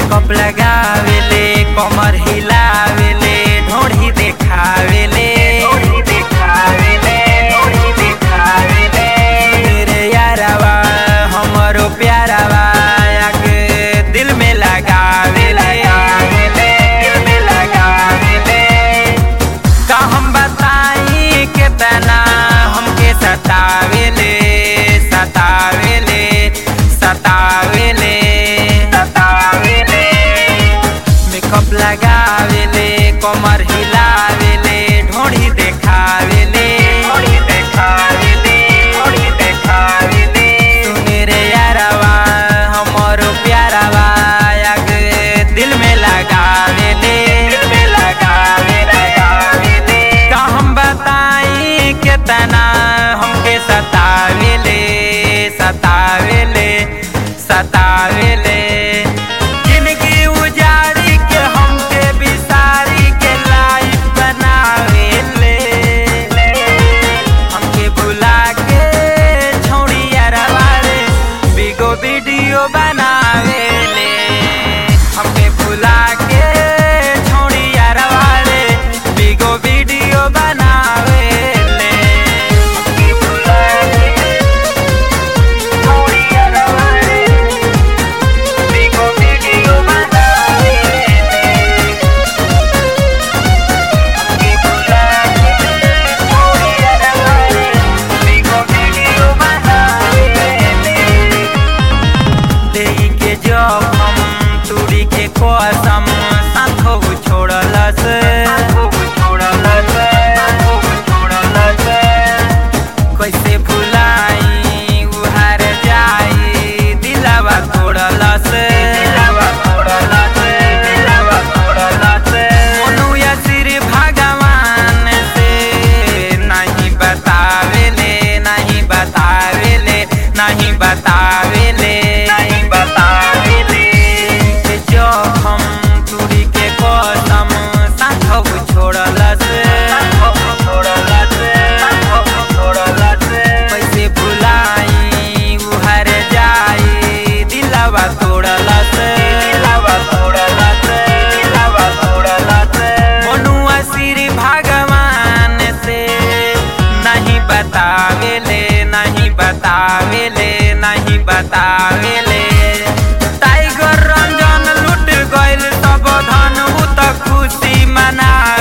makeup लगावेले कमर हिलावेले ढोढ़ी देखावेले ढोढ़ी देखावेले ढोढ़ी देखावेले मेरे यारवा हमरो प्यारवा आके दिल में लगावेले दिल में लगावेले का हम बताई कितना हमके सतावेले सतावेले सतावेले सतावेले मेकअप लगावेले कमर हिलावेले ढोढ़ी देखावेले ढोढ़ी देखावेले ढोढ़ी देखावेले सुने रे यारवा हमरो प्यारवा आके दिल में लगावेले दिल में लगावे लगावेले का हम बताई कितना हमके सतावेले सतावेले सतावेले जिंदगी उजाड़ी के हमके बिसारी के लाइफ बनावेले हमके भुला के छोड़िया रवारे बिगो वीडियो बनावेले हमके भुला के छोड़िया रवारे बिगो वीडियो बनावेले हमके भुला के छोड़िया रवारे बिगो वीडियो बनावेले हमके भुला के छोड़िया रवारे बिगो वीडियो बनावेले देही के जखम तुड़ी के कसम साथो छोड़लस कैसे भुलाई उहार जाई दिलावा तोड़लस मनुया श्री भगवान से नहीं बतावेले नहीं बतावेले नहीं बतावेले नहीं बतावेले के जखम तुड़ी के कसम साथव छोड़लस छोड़लस छोड़लस कैसे भुलाई उहर जाई दिलावा तोड़लस दिलावा तोड़लस दिलावा तोड़लस मनुआ श्री भगवान से नहीं बतावेले नहीं बतावेले नहीं बतावेले टाइगर रंजन लुट गइल सब धन उ त खुशी मना